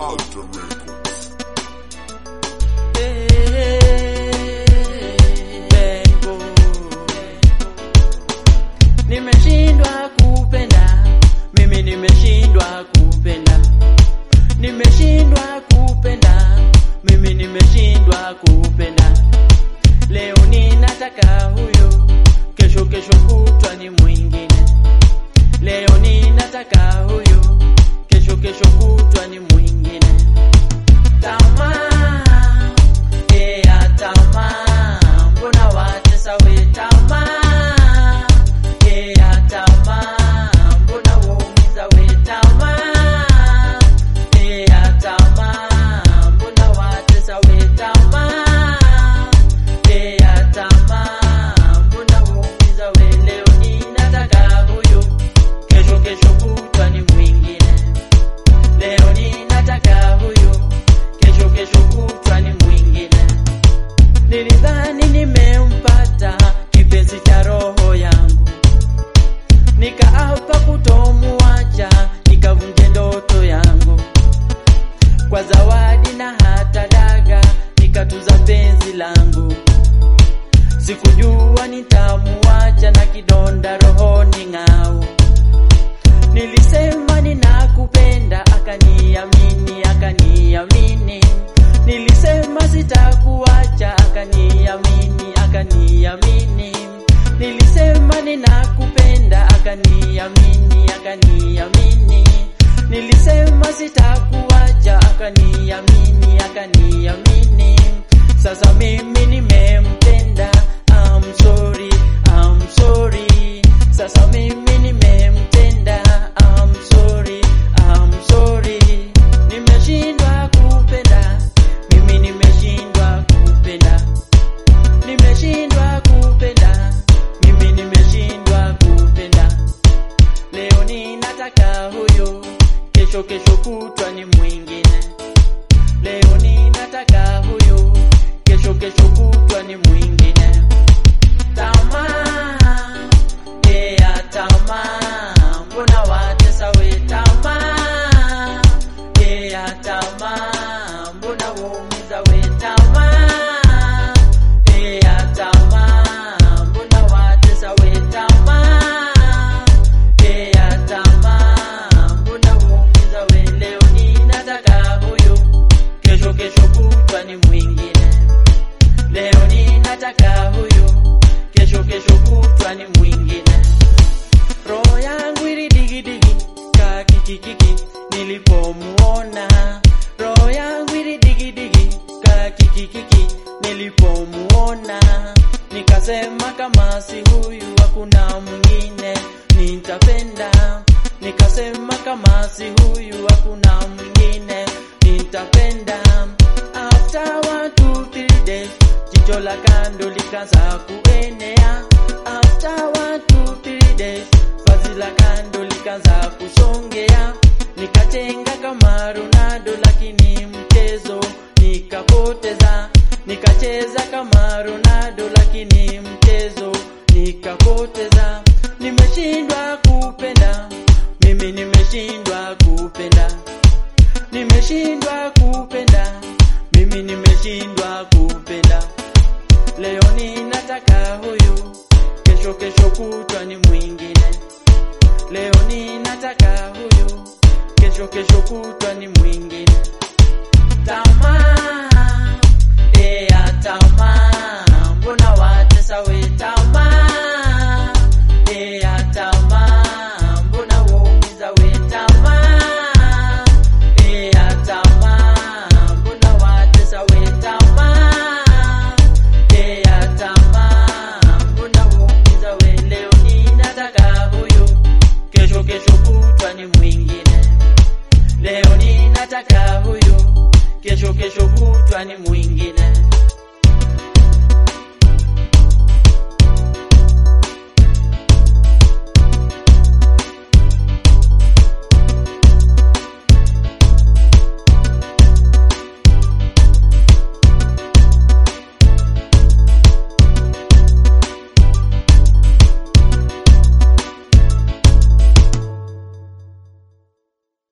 Alter Records. Bengo. Nimeshindwa kupenda, mimi nimeshindwa kupenda, nimeshindwa kupenda, mimi nimeshindwa kupenda. Leo ninataka huyo, kesho kesho kutwa ni mwingine. Leo ninataka huyo, kesho kesho kutwa ni mwingine. Tamaa, eh, ya tamaa, mbona watesa we tamaa? Eh, ya tamaa, mbona waumiza we tamaa? Eh, ya tamaa, mbona watesa we tamaa? Eh, ya tamaa, mbona waumiza we leo ninataka huyo, kesho kesho kutwa ni mwingine. Leo ninataka huyo, kesho kesho kutwa ni mwingine. Nilidhani nimempata kipenzi cha roho yangu, nikaapa kutomuacha, nikavunje ndoto yangu kwa zawadi na hata daga, nikatuza penzi langu. Sikujua nitamuacha na kidonda rohoni ng'au. Nilisema ninakupenda, akaniamini, akaniamini. Nilisema sitakuacha, akaniamini, akaniamini. Nilisema ninakupenda, akaniamini, akaniamini. Nilisema sitakuacha, akaniamini, akaniamini. Sasa mimi nimempenda, I'm sorry, I'm sorry. Sasa mimi nimempenda, I'm sorry, I'm sorry. Nimeshindwa kupenda, mimi nimeshindwa kupenda. Nimeshindwa kupenda, mimi nimeshindwa kupenda. Leo ninataka huyo, kesho kesho kutwa ni mwingine. Leo ninataka huyo, kesho kesho kutwa ni mwingine. Tamaa, eh, ya tamaa, mbona watesa we tamaa? Eh, ya tamaa, mbona waumiza we tamaa? Eh, ya tamaa, mbona watesa we tamaa? Eh, ya tamaa, mbona waumiza we leo ninataka huyo, kesho kesho kutwa ni mwingine. Leo ninataka huyo, kesho kesho kutwa ni mwingine. Roho yangu ilidigidigi kakikikiki nilipomuona, roho yangu ilidigidigi kakikikiki nilipomuona, nikasema kama si huyu hakuna mwingine nitapenda, nikasema kama si huyu hakuna mwingine nitapenda. After one two three days, jicho la kando likaanza kuenea. After one two three days, vazi la kando likaanza kusongea. Nikatenga kama Ronaldo, lakini mchezo nikapoteza. Nikacheza kama Ronaldo, lakini mchezo nikapoteza. Nimeshindwa kupenda, mimi nimeshindwa kupenda nimeshindwa kupenda, mimi nimeshindwa kupenda. Leo ninataka huyu, kesho kesho kutwa ni mwingine. Leo ninataka huyu, kesho kesho kutwa ni mwingine. Tamaa, eh, ya tamaa, mbona watesa we tamaa? Eh, ya tamaa, mbona waumiza we tamaa? Eh, ya tamaa, mbona watesa we tamaa? Eh, ya tamaa, mbona waumiza we leo ninataka huyo, kesho kesho kutwa ni mwingine. Leo ninataka huyo, kesho kesho kutwa ni mwingine.